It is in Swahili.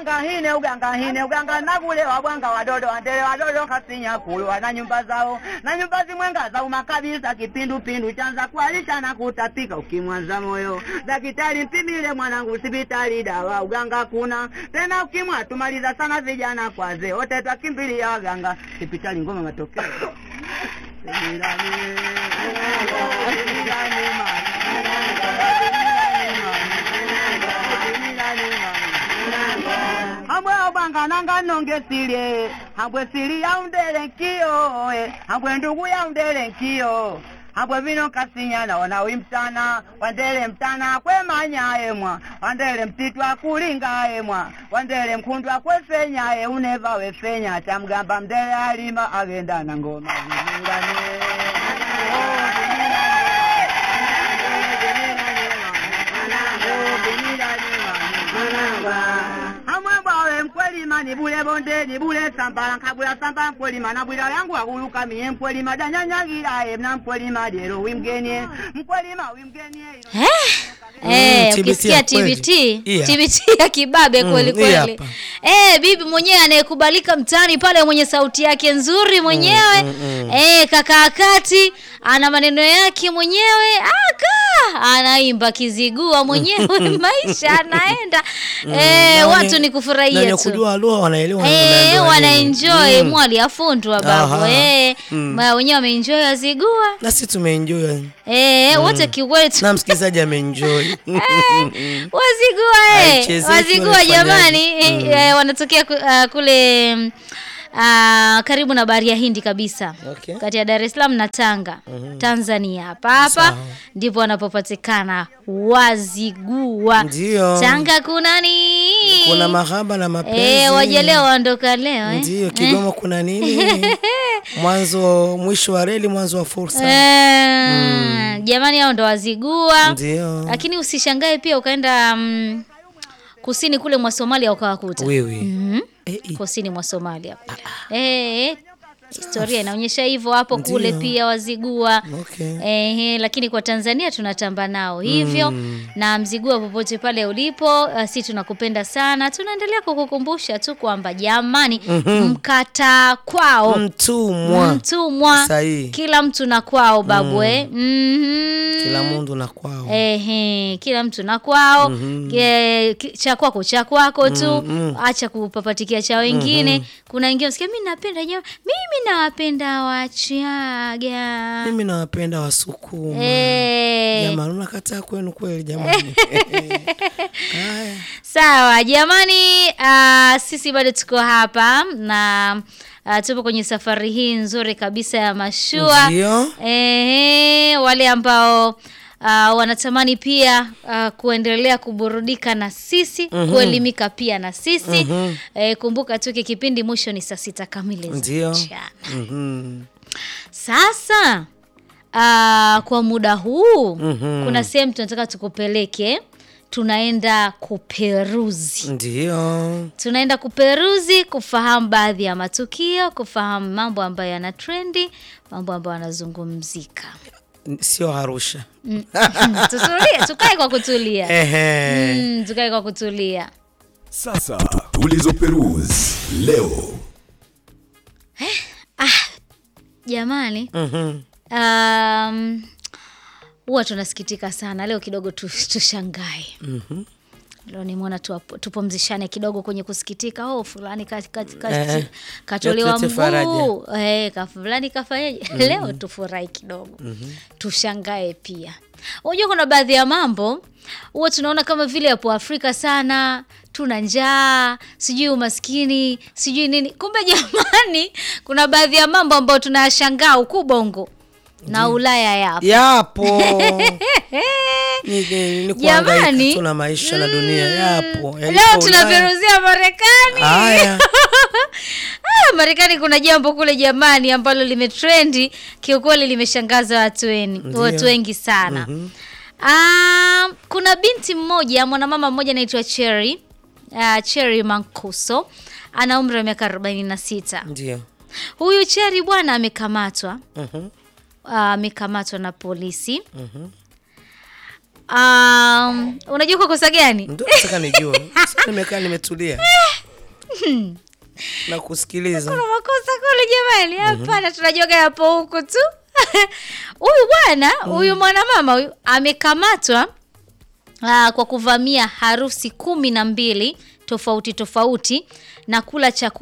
uganga hine uganga hine uganga nagule wabwanga wadodo wandele wadodo kasinya kulwa na nyumba zao na nyumba zimwenga zauma kabisa kipindupindu chanza kualisha na kutapika ukimwanza moyo dakitari mpimile mwanangu sipitali dawa uganga kuna tena ukimwa tumaliza sana vijana kwaze wote twakimbilia waganga sipitali ngoma matokeo Sipitali, sipitali, hambwe obanga nanga nongesile hambwe sili yaundele nkiyo eh, hambwe ndugu yaundele nkiyo hambwe vino kasinyana ona wimtana wandele mtana kwemanya emwa wandele mtitwa kulinga emwa wandele mkundwa kwefenya uneva wefenya tamgamba mdele alima agenda na ngoma Vimilane. Oh, amwebwawe mkwelima nibule bonde nibule sambala nkabula samba mkwelima nabwila yangu akuluka miye mkwelima danyanyagilaye na mkwelima lyero wimgenye mkwelima wimgenye Eh, eh, TBT ukisikia ya kweli. TBT Yeah. TBT ya kibabe Mm, kweli hii kweli. hapa. Eh, bibi mwenyewe anayekubalika mtaani pale mwenye sauti yake nzuri mwenyewe. Eh, kaka kati ana maneno yake mwenyewe aka anaimba kizigua mwenyewe maisha anaenda. Eh, Na watu wenye- ni na kufurahia wenye tu. kujua lugha wanaelewa Eh, wanaambiwa wana nini. enjoy Mm. mwali afundwa babu. Aha. Eh, Mm. ma- wenyewe wameenjoy azigua. na sisi tumeenjoy Eh, wote kiwetu. na msikilizaji ameenjoy wazigua eh. Haichezeki, wazigua wanafanyaje? jamani eh, eh, wanatokea ku, uh, kule mm, uh, karibu na bahari ya hindi kabisa Okay. kati ya dar es salaam na tanga tanzania hapa hapa Sawa. ndipo wanapopatikana wazigua Ndio. tanga kuna nini kuna mahaba na mapenzi eh, waje leo waondoka leo eh. ndio Kigoma kuna nini mwanzo mwisho wa reli mwanzo wa fursa Eh, jamani hao ndo wazigua ndio lakini usishangae pia ukaenda mm, kusini kule mwa somalia ukawakuta wewe Mhm. Eh, eh. kusini mwa Somalia. Eh, historia inaonyesha hivyo hapo kule Ndio. pia wazigua. Okay. Eh, lakini kwa Tanzania tunatamba nao hivyo na mzigua popote pale ulipo, uh, si tunakupenda sana. Tunaendelea kukukumbusha tu kwamba jamani, mkata kwao mtumwa mtumwa, Sahihi. kila mtu na kwao babwe. Mhm. kila mundu na kwao Ehe, kila mtu na kwao Ke- ki- cha kwako cha kwako tu acha kupapatikia cha wengine kuna wengine sikia mimi napenda nyama mimi nawapenda wachaga mimi nawapenda wasukuma Eh, jamani unakataa kwenu kweli jamani haya sawa jamani ah, sisi bado tuko hapa na ah, tupo kwenye safari hii nzuri kabisa ya mashua ndio Ehe, wale ambao uh, wanatamani pia uh, kuendelea kuburudika na sisi kuelimika pia na sisi eh, kumbuka tu hiki kipindi mwisho ni saa sita kamili za Ndio. mchana. Mhm. Sasa uh, kwa muda huu Mhm. kuna sehemu tunataka tukupeleke, tunaenda kuperuzi ndio tunaenda kuperuzi kufahamu baadhi ya matukio, kufahamu mambo ambayo yana trendi, mambo ambayo yanazungumzika. sio arusha Mm. Tutulie, tukae kwa kutulia. Ehe. Mm, tukae kwa kutulia. Sasa tulizo Perus leo Jamani, Mhm. um, huwa tunasikitika sana leo kidogo tu, tushangae Mhm. leo nimeona tuwapo- tupumzishane kidogo kwenye kusikitika oh fulani ka- ka- ka- Eh, katolewa tulete faraja. mguu eh, ka fulani kafanyaje leo tufurahi kidogo tushangae pia unajua kuna baadhi ya mambo huwa tunaona kama vile yapo afrika sana tuna njaa sijui umaskini sijui nini kumbe jamani kuna baadhi ya mambo ambayo tunayashangaa huku bongo na ulaya yapo yapo ni, ni, ni Jamani. kuhangaika tu na maisha na dunia yapo leo Yalipo Ulaya. tunaperuzia marekani haya Ah, Marekani kuna jambo kule jamani ambalo limetrendi kiukweli limeshangaza watu weni, Ndio. watu wengi sana. Ah, kuna binti mmoja mwanamama mmoja anaitwa Cherry uh, Cherry Mankuso ana umri wa miaka 46. ndio Huyu Cherry bwana amekamatwa Mhm. ah, amekamatwa na polisi. Um, unajua kwa kosa gani? ndio nataka nijue Sasa nimekaa nimetulia na kusikiliza kuna makosa kule jamani hapana tunajoga yapo huku tu huyu bwana huyu mwanamama huyu amekamatwa aa, kwa kuvamia harusi kumi na mbili tofauti tofauti na kula chakula